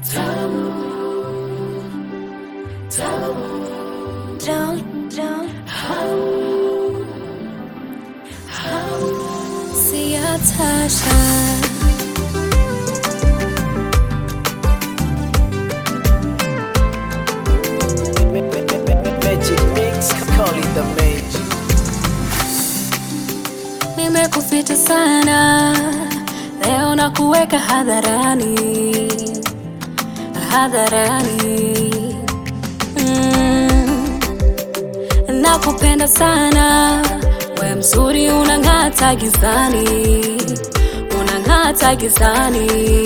Don't, don't. Sia Tasha. Magic mix, call it the magic. Nimekufita sana leo na kuweka hadharani, hadharani. Mm. Nakupenda sana, we mzuri, unang'ata gizani, unang'ata gizani,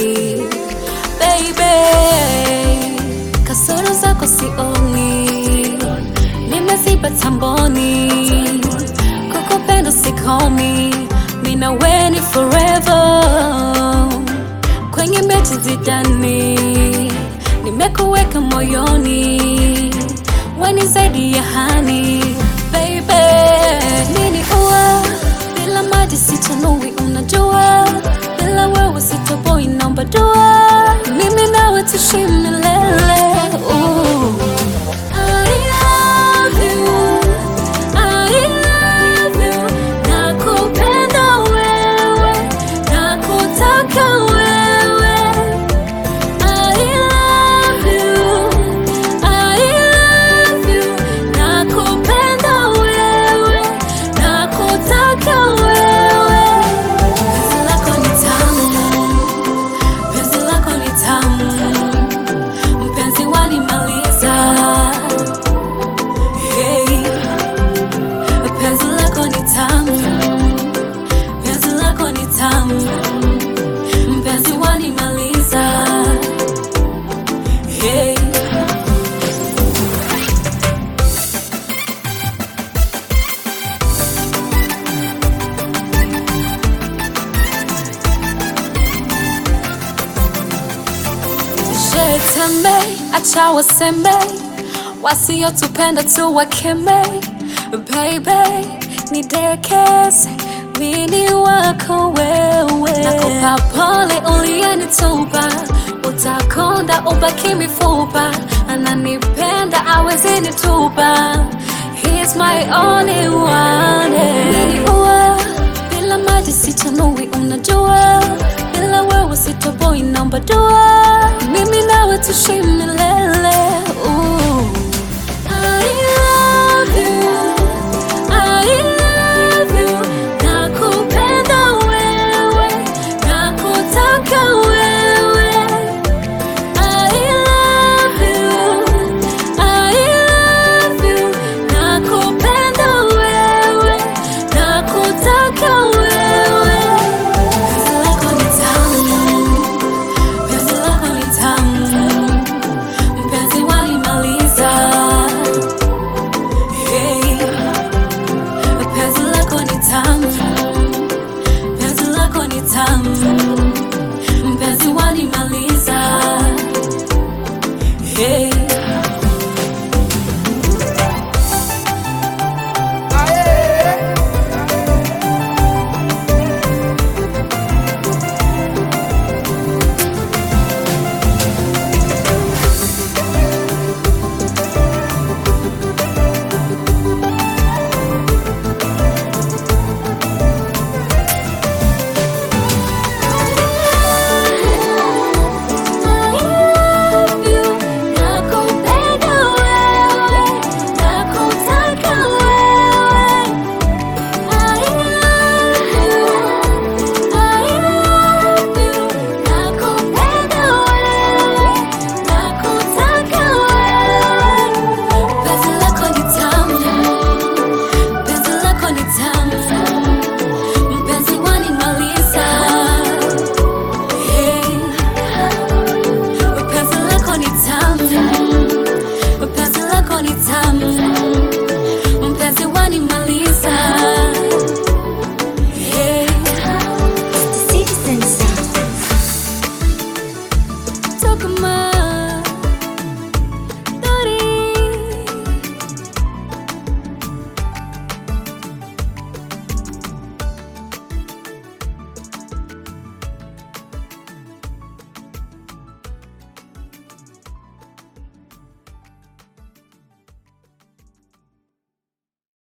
baby. Kasoro zako sioni, nimeziba tamboni, kukupenda sikomi, mina weni forever kwenye mechi zidani, nimekuweka moyoni, weni zaidi ya hani baby. Nini ua bila maji sitanui, unajua bila wewe sitoboi, naomba dua, mimi nawe tuishi milele. Ooh. I love you, I love you, nakupenda wewe, nakutaka wewe. I love you, I love you, nakupenda wewe, nakutaka wewe. Penzi lako ni tamu, penzi lako ni tamu, mpenzi wanimaliza. Hey, penzi lako ni tamu, penzi lako ni tamu, mpenzi wanimaliza. Hey. Jeteme, acha waseme, wasiotupenda tu wakeme. Baby, nidekeze, mini wako wewe. Nakupa pole uliyenitupa, utakonda ubaki mifupa. Ananipenda awezi nitupa, he's my only one. Nini ua, bila maji sitanui, unajua